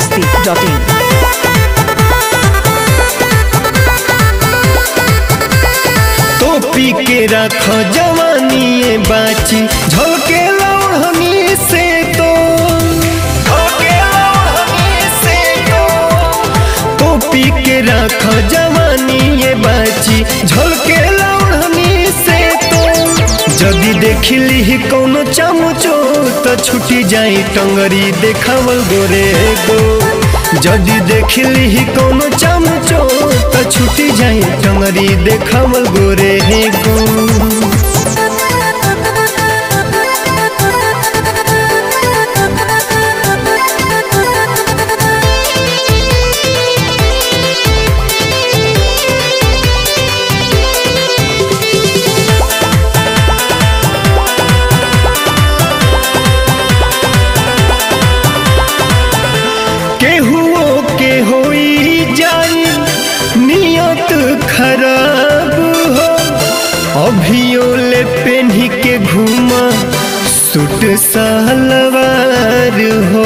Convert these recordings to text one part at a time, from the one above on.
masti.in. तो पी के रख जवानी बाची झलके लौड़नी से तो झलके लौड़नी से तो तो पी के रख जवानी बाची झलके लौड़नी से तो जदि देखली कोनो चमचो तो छुटी जाई टंगरी देखावल गोरे गो जदि देखली कोनो चमचो तो छुटी जाई टंगरी देखावल गोरे गो केहुओ के होई जाई नियत खराब हो अभियो ले पेन्ही के घूमा सूट सलवार हो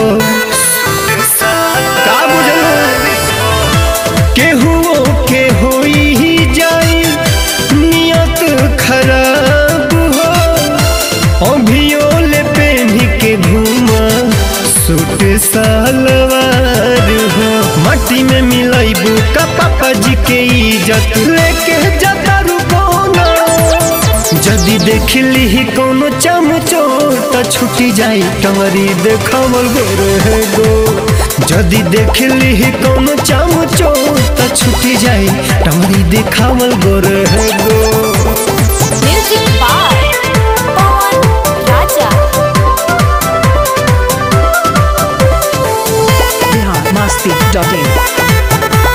का बुझल केहुओ के होई जाई नियत खराब हो अभियो ले पेन्ही के घूमा सूट सलवार हो माटी में मिलैबू का पापा जी के इज्जत लेके जाता रुकोना जदि देखली ही कोनो चमचो तो छुटी जाई टंगरी देखावल गोरे गो जदि देखली ही कोनो चमचो तो छुटी जाई टंगरी देखावल गोरे गो Music by Pawan Raja. Bihar masti.in.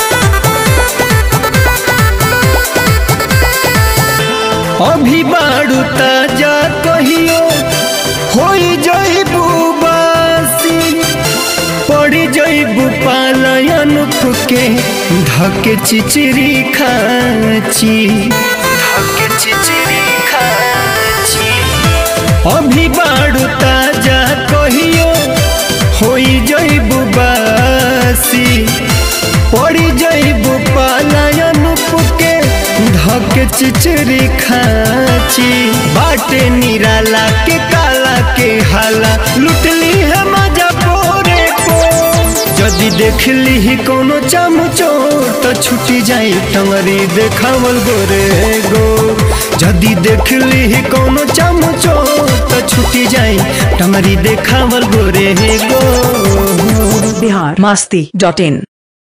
अभी बाड़ू ताजा कहियो होई जइबू बासी पड़ी जइबू पालयन फुके धके चिचिरी खाची धके चिचिरी खाची अभी बाड़ू ताजा कहियो होई जइबू बासी पड़ी जइबू पालयन फुके धके चिचरी खाची बाटे निराला के काला के हाला लुटली है मजा पोरे को जदि देखली ही कोनो चमचो तो छुटी जाई टंगरी देखावल गोरे गो जदि देखली ही कोनो चमचो तो छुटी जाई टंगरी देखावल गोरे गो Bihar masti.in.